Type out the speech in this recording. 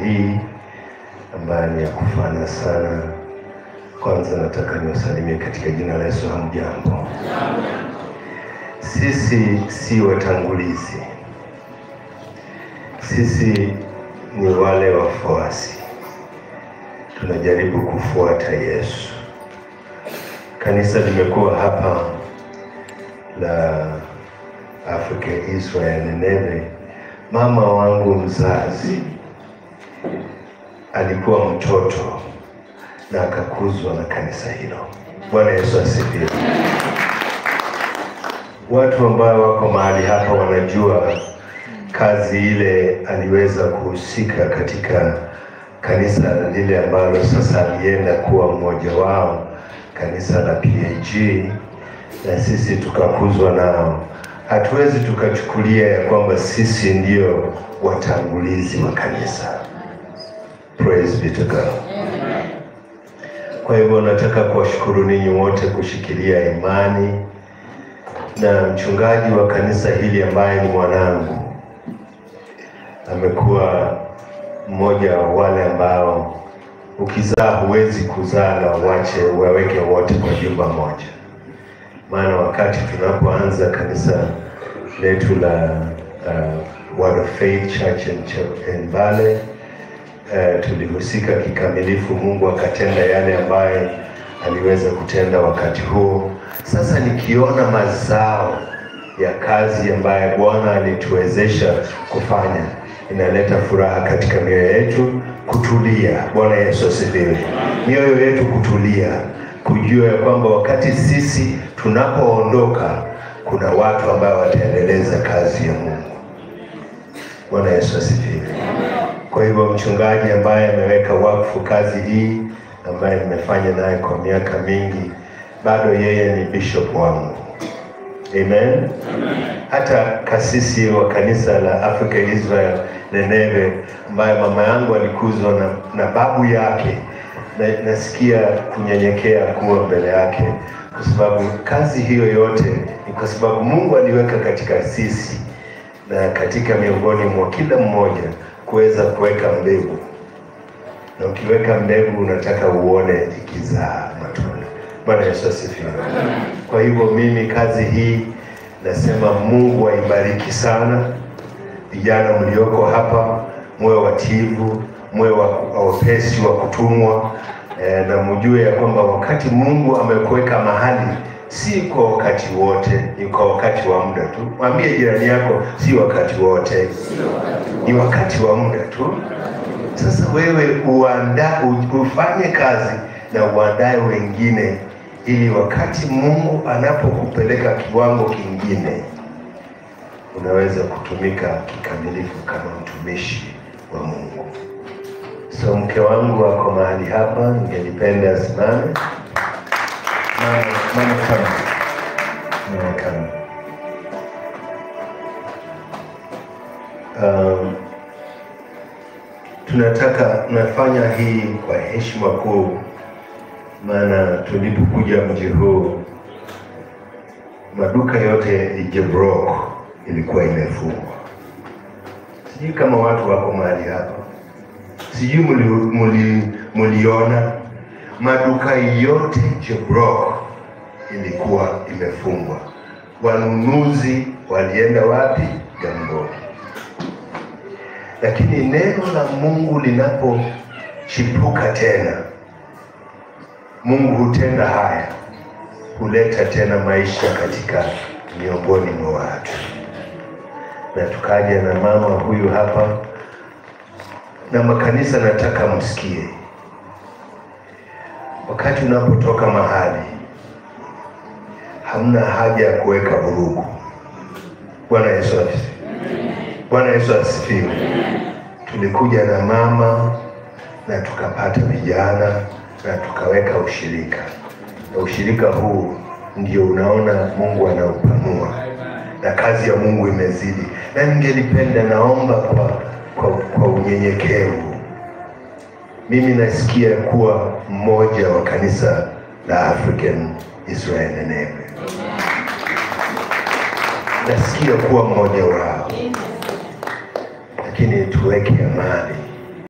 hii ambayo ni ya kufana sana. Kwanza nataka niwasalimie katika jina la Yesu. Hamjambo? Sisi si watangulizi, sisi ni wale wafuasi, tunajaribu kufuata Yesu. Kanisa limekuwa hapa la Africa Israel Neneve. Mama wangu mzazi alikuwa mtoto na akakuzwa na kanisa hilo. Bwana Yesu asifiwe. Watu ambao wako mahali hapa wanajua kazi ile aliweza kuhusika katika kanisa lile ambalo sasa alienda kuwa mmoja wao, kanisa la PAG, na sisi tukakuzwa nao. Hatuwezi tukachukulia ya kwamba sisi ndio watangulizi wa kanisa. Praise be to God. Kwa hivyo nataka kuwashukuru ninyi wote kushikilia imani na mchungaji wa kanisa hili ambaye ni mwanangu amekuwa mmoja wa wale ambao ukizaa huwezi kuzaa na uwache uwaweke wote kwa jumba moja. Maana wakati tunapoanza kanisa letu la uh, Word of Faith Church in, Ch- in Mbale uh, tulihusika kikamilifu. Mungu akatenda yale ambaye aliweza kutenda wakati huo. Sasa nikiona mazao ya kazi ambayo Bwana alituwezesha kufanya, inaleta furaha katika mioyo yetu kutulia. Bwana Yesu asifiwe. Mioyo yetu kutulia, kujua ya kwamba wakati sisi tunapoondoka, kuna watu ambao wataendeleza kazi ya Mungu. Bwana Yesu asifiwe. Kwa hivyo mchungaji ambaye ameweka wakfu kazi hii ambaye nimefanya naye kwa miaka mingi, bado yeye ni bishop wangu. Amen. Hata kasisi wa kanisa la Africa Israel Neneve ambaye mama yangu alikuzwa na, na babu yake na, nasikia kunyenyekea kuwa mbele yake, kwa sababu kazi hiyo yote ni kwa sababu Mungu aliweka katika sisi na katika miongoni mwa kila mmoja kuweza kuweka mbegu, na ukiweka mbegu unataka uone ikizaa matunda. Bwana Yesu asifiwe. Kwa hivyo mimi kazi hii nasema Mungu aibariki sana vijana mlioko hapa, muwe watiivu, muwe wa- wepesi wa kutumwa eh, na mjue ya kwamba wakati Mungu amekuweka mahali si kwa wakati wote, ni kwa wakati wa muda tu. Mwambie jirani yako, si wakati wote, ni wakati wa muda tu. Sasa wewe uanda, u- ufanye kazi na uandae wengine, ili wakati Mungu anapokupeleka kiwango kingine unaweza kutumika kikamilifu kama mtumishi wa Mungu. So mke wangu wako mahali hapa, ningelipenda asimame. Mama, mama kama mama kama um, tunataka nafanya hii kwa heshima kuu, maana tulipokuja mji huu maduka yote Ijebrok ilikuwa imefungwa. Sijui kama watu wako mahali hapa, sijui muli, muli, muliona maduka yote Jebrok ilikuwa imefungwa. Wanunuzi walienda wapi? Jamboni. Lakini neno la Mungu linapochipuka tena, Mungu hutenda haya, huleta tena maisha katika miongoni mwa watu. Na tukaja na mama huyu hapa, na makanisa, nataka msikie, wakati unapotoka mahali, hamna haja ya kuweka vurugu. Bwana Yesu asifiwe. Bwana Yesu asifiwe. Tulikuja na mama na tukapata vijana na tukaweka ushirika, na ushirika huu ndio unaona Mungu anaupanua na kazi ya Mungu imezidi, na ningelipenda naomba kwa, kwa, kwa unyenyekevu, mimi nasikia kuwa mmoja wa kanisa la African Israel Neneve, nasikia kuwa mmoja wao, lakini tuweke amani